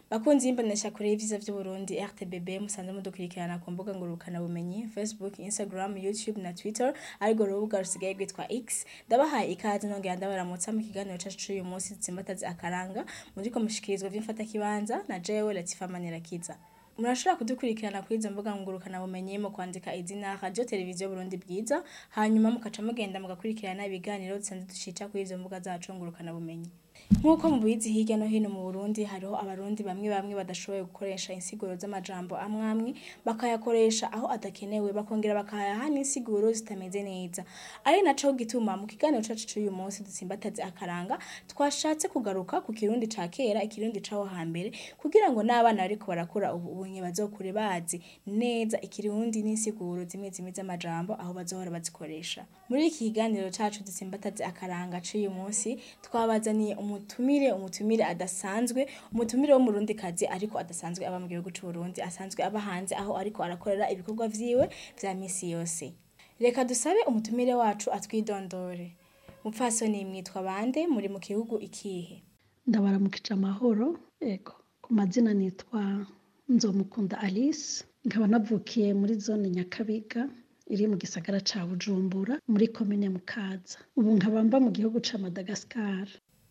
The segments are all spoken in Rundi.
Bakunzi y'imbonesha kure y'ivyiza vy'Uburundi RTBB musanze mudukurikirana ku mbuga ngurukana bumenyi Facebook, Instagram, YouTube na Twitter ariko urubuga rusigaye rwitwa X ndabahaye ikaze nongera ndabaramutsa mu kiganiro cacu c'uyu munsi dutsimbataze akaranga muriko mushikirizwa vy'imfata kibanza na jewe Latifa Manirakiza murashobora kudukurikirana kuri izo mbuga ngurukana bumenyi mu kwandika izina radio televiziyo Burundi bwiza hanyuma mukaca mugenda mugakurikirana ibiganiro dusanzwe dushita kuri izo mbuga zacu ngurukana bumenyi Nk'uko mubizi hirya no hino mu Burundi hariho abarundi bamwe bamwe badashoboye gukoresha insiguro z'amajambo amwe amwe bakayakoresha aho adakenewe bakongera bakayaha n'insiguro zitameze neza ari naco gituma mu kiganiro cacu c'uyu munsi dutsimbataze akaranga twashatse kugaruka ku kirundi ca kera ikirundi caho hambere kugira ngo n'abana bariko barakura ubu unye bazokure bazi neza ikirundi n'insiguro zimwe zimwe z'amajambo aho bazohora bazikoresha muri iki kiganiro cacu dutsimbataze akaranga c'uyu munsi twabazaniye umutumire umutumire adasanzwe umutumire wo murundi kazi ariko adasanzwe aba mu gihugu c'Uburundi asanzwe aba hanze aho ariko arakorera ibikorwa vyiwe vya misi yose reka dusabe umutumire wacu atwidondore mupfasoni mwitwa bande muri mu gihugu ikihe ndabaramukije amahoro ego ku mazina nitwa nzomukunda alice nkaba navukiye muri zone nyakabiga iri mu gisagara ca bujumbura muri komine mukaza ubu nkaba mba mu gihugu ca madagascar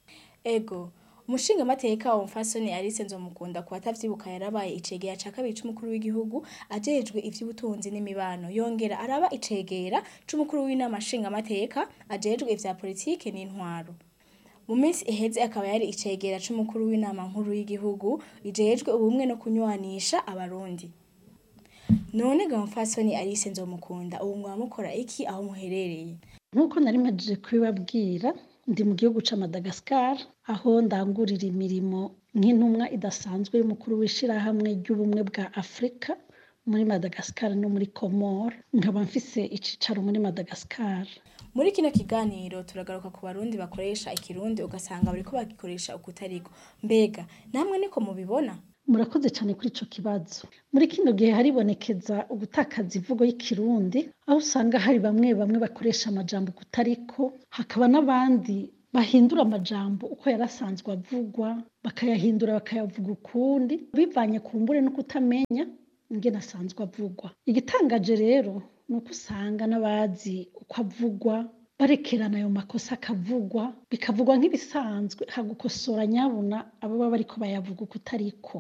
ego umushinga mateka wa mfasoni Alice Nzomukunda ku batavyibuka yarabaye icegera ca kabiri c'umukuru w'igihugu ajejwe ivy'ubutunzi n'imibano yongera araba icegera c'umukuru w'inama nshinga mateka ajejwe ivya politike n'intwaro mu minsi iheze akaba yari icegera c'umukuru w'inama nkuru y'igihugu ijejwe ubumwe no kunywanisha abarundi none ga mfasoni Alice Nzomukunda ubu mwaba mukora iki aho muherereye nk'uko nari mpajije kubibabwira ndi mu gihugu ca madagascar aho ndangurira imirimo nk'intumwa idasanzwe y'umukuru w'ishirahamwe ry'ubumwe bwa afurika muri madagascar no muri comore nkaba mfise icicaro muri madagascar muri kino kiganiro turagaruka ku barundi bakoresha ikirundi ugasanga bariko bagikoresha ukutariko mbega namwe niko mubibona murakoze cyane kuri ico kibazo muri kino gihe haribonekeza ugutakaza imvugo y'ikirundi aho usanga hari bamwe bamwe bakoresha amajambo kutariko hakaba n'abandi bahindura amajambo uko yarasanzwe avugwa bakayahindura bakayavuga ukundi bivanye ku mbure no kutamenya ingene asanzwe avugwa igitangaje rero ni uko usanga n'abazi uko avugwa barekerana ayo makosa akavugwa bikavugwa nk'ibisanzwe hagukosora nyabuna abo baba bariko bayavuga ukutariko